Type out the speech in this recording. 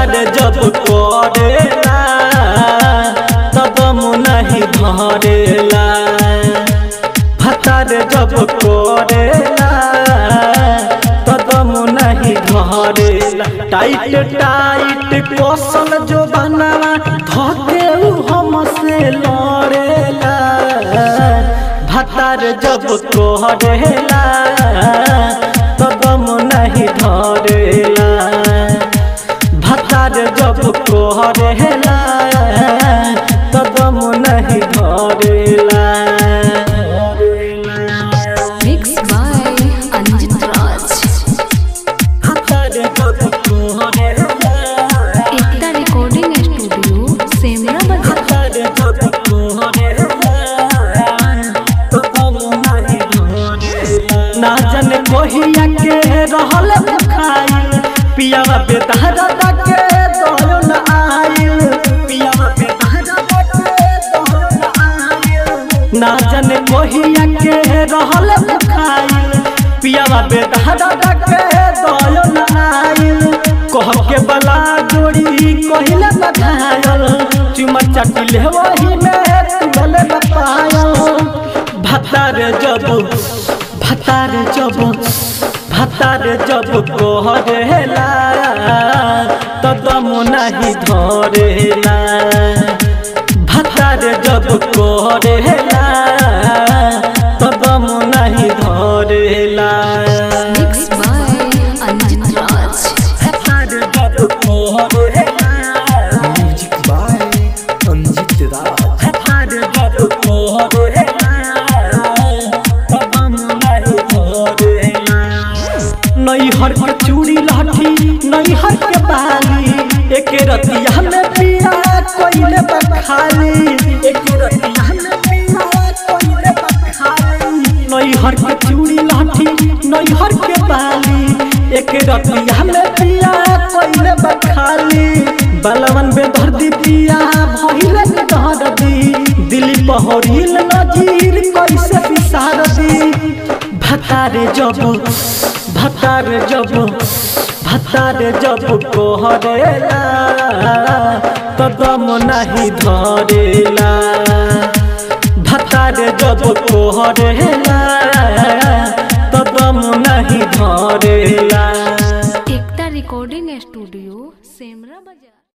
भतार जब करेला तब नहीं धरेला भतार जब करेला तब नहीं धरेला टाइट टाइट कौशल जो बनावा धके उ हमसे लड़ेला भतार जब करेला तब नहीं धरेला भतार जब करेला तब नहीं धरेला Mixed by Anjit Raj. भतार जब करेला Ekta Recording Studio, Semra Bazaar. ना जाने कोहिया के रहल खाइल पियावा बेतहरा के दो न आइल पियावा बेतहरा के दो न आइल ना जाने कोहिया के रहल खाइल पियावा बेतहरा के दो न आइल कह के बला जोड़ी कहिले बधायल चुमा चटिल वही में तुगले न पायल भतार जब भतार जब भतार जब कहरेला तदम नहीं धरेला भतार जब कहरेला तदम नहीं धरेला Mixed by Anjit Raj. भतार जब कहरेला म्यूजिक बाय अंजित राज भतार जब कहरेला तदम नहीं धरेला नैहर के चूड़ी लाठी नैहर के बाली एक रतिया में पिया कोइले बखाली एक रतिया में पिया कोइले बखाली नैहर के चूड़ी लाठी नैहर के बाली एक रतिया में पिया कोइले बखाली बलवन बेदर्दी पिया भइले बेदर्दी दिली पहरिल नजीर कैसे बिसार दी भतारे जब भतार जब भतार जब कहरेला तदम नहीं धरेला भतार जब कहरेला तदम नहीं धरेला Ekta Recording Studio, Semra Bazaar.